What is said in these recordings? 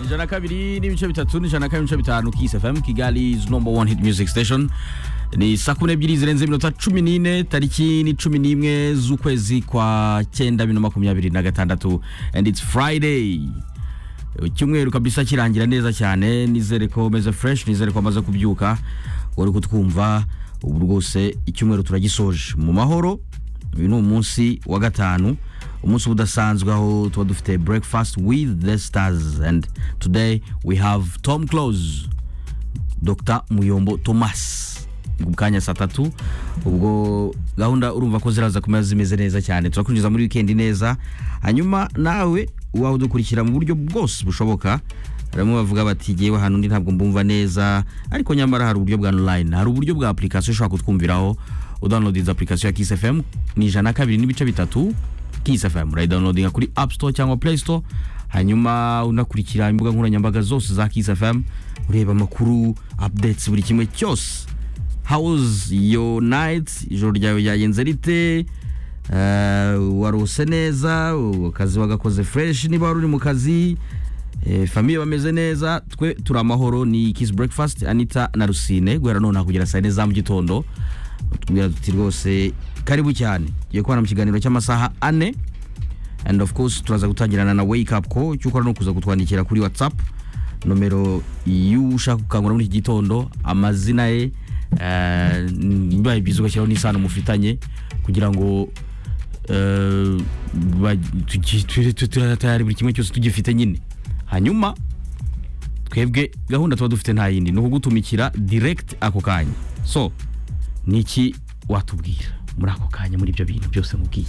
ijana na kabiri n'ibice bitatu n'ijana na kabiri n'ibice bitanu Kiss FM Kigali's number one hit music station ni saa kumi n'ebyiri zirenze iminota cumi n'ine tariki ni cumi n'imwe z'ukwezi kwa cyenda bibiri na makumyabiri na gatandatu and it's friday icyumweru kabisa kirangira neza cyane nizere ko umeze fresh nizere ko amaze kubyuka wari kutwumva ubu rwose icyumweru turagisoje mu mahoro uyu ni umunsi wa gatanu umunsi uba udasanzwe aho tuba dufite breakfast with the stars and today we have tom close dr muyombo thomas mu kanya saa tatu ubwo gahunda urumva ko ziraza kumera zimeze neza cyane turakwinjiza muri wikendi neza hanyuma nawe waba udukurikira mu buryo bwose bushoboka bamwe bavuga bati yewe ahantu undi ntabwo mbumva neza ariko nyamara hari uburyo bwa online hari uburyo bwa application ushobora kutwumviraho udownloadinze application ya Kiss FM ni ijana na kabiri n'ibice bitatu Kiss FM urayidowunodinga kuri App Store cyangwa Play Store hanyuma unakurikira imbuga nkoranyambaga zose za Kiss FM ureba amakuru updates buri kimwe cyose how's your night ijoro ryawe ryagenze rite Uh, warose neza akazi wagakoze fresh niba wari uri mu kazi eh, famiye bameze neza twe turi amahoro ni kiss breakfast anita na rusine guhera none kugera saa yine za mu gitondo tubwira tuti rwose karibu cyane tugiye kubana mu kiganiro cy'amasaha ane and of course turaza gutangirana na wake up ko cyo ukora no kuza kutwandikira kuri whatsapp nomero y'ushaka gukangura muri iki gitondo amazina ye eh, bibaye byiza ugashyiraho n'isano mufitanye kugira ngo eh, ba- tugi- tu- tu- tu- tayari buri kimwe cyose tugifite nyine hanyuma twebwe gahunda tuba dufite nta yindi ni ukugutumikira direct ako kanya so niki watubwira muri ako kanya muri ibyo bintu byose nkubwiye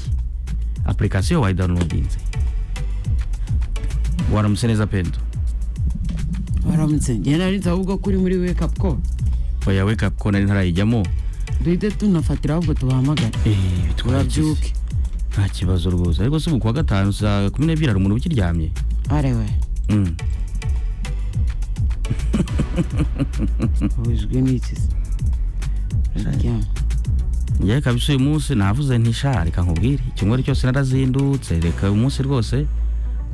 application wayidownloadinze waramutse neza pendo waramutse njye nari nzi ahubwo ko uri muri wake up call oya wake up ko nari ntarayijyamo duhite tunafatira ahubwo tubahamagare Eh, twagize. urabyuke nta kibazo rwose ariko si ubu kuwa gatanu saa kumi n'ebyiri hari umuntu ukiryamye arewe Mm. ubujwe n'iki se Uraryama. njyewe kabisa uyu munsi navuze nti sha reka nkubwire icyumweru cyose narazindutse reka uyu munsi rwose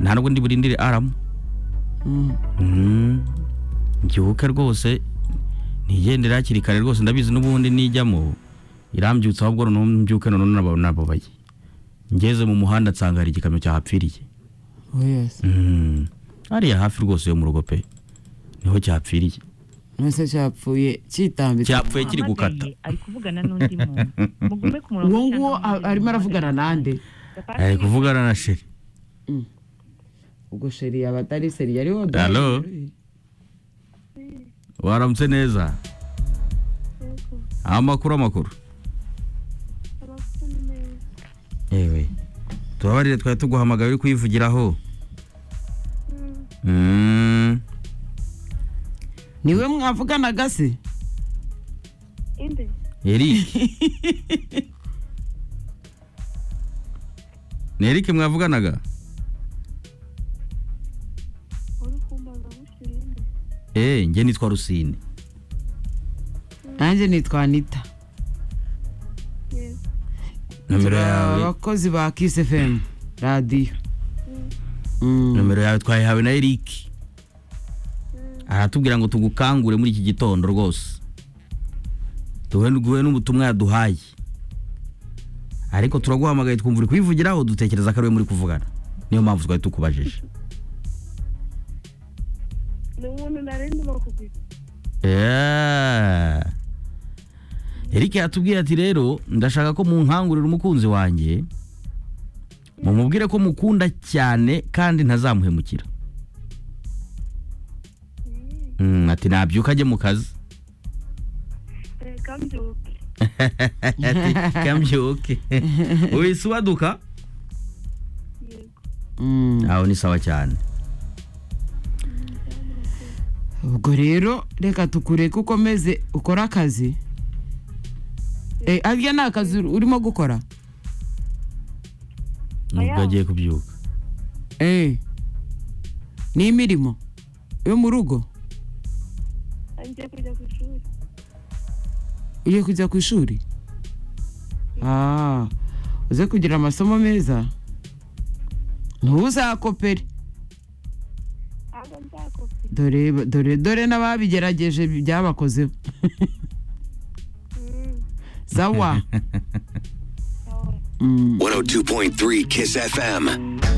nta nubwo ndi burindire aramu Mm. Mm. mbyuke rwose nigendere hakiri kare rwose ndabizi n'ubundi nijyamo irambyutse ahubwo noneho mbyuke noneho naba- nababaye ngeze mu muhanda nsanga hari igikamyo cyahapfiriye oya se Mm. hariya hafi rwose yo mu rugo pe niho cyahapfiriye mwese cyapfuye kitambitse cyapfuye kiri gukata Uhamagaye, ari kuvugana n'undi muntu mugume ku murongo uwo nguwo a- arimo aravugana nande ari kuvugana na sheri ubwo sheri yaba atari seri yari woda Hello? waramutse neza amakuru amakuru yewe tubabarire twari tuguhamagaye uri kuyivugiraho Mm. niwe mwavuganaga se eric ni eric mwavuganaga eee njye nitwa rusine nanjye nitwa anita nomero Turi yawe abakozi ba kisi fm radiyo Mm. nomero yawe twayihawe na eric aratubwira ngo tugukangure muri iki gitondo rwose duhe duhe n'ubutumwa yaduhaye ariko turaguhamagaye twumva uri kubivugiraho dutekereza ko ariwe muri kuvugana niyo mpamvu twari tukubajije Yeah. Eric yatubwiye ati rero ndashaka ko munkangurira umukunzi wanjye mumubwire ko mukunda cyane kandi ntazamuhemukira Mm, ati nabyuka ajye mu kazi ati kambyuke wese uwaduka Mm. aho ni sawa cyane ubwo rero reka tukureke ukomeze ukore akazi Eh, harya ni akazi urimo gukora nubwo Aya. agiye kubyuka Eh. ni imirimo yo mu rugo ugiye kujya ku ishuri Ah, uze kugira amasomo meza ntuzakopere ntabwo nzakopera dore dore dore n'ababigerageje byabakozeho sawa sawa 102.3 Kiss FM.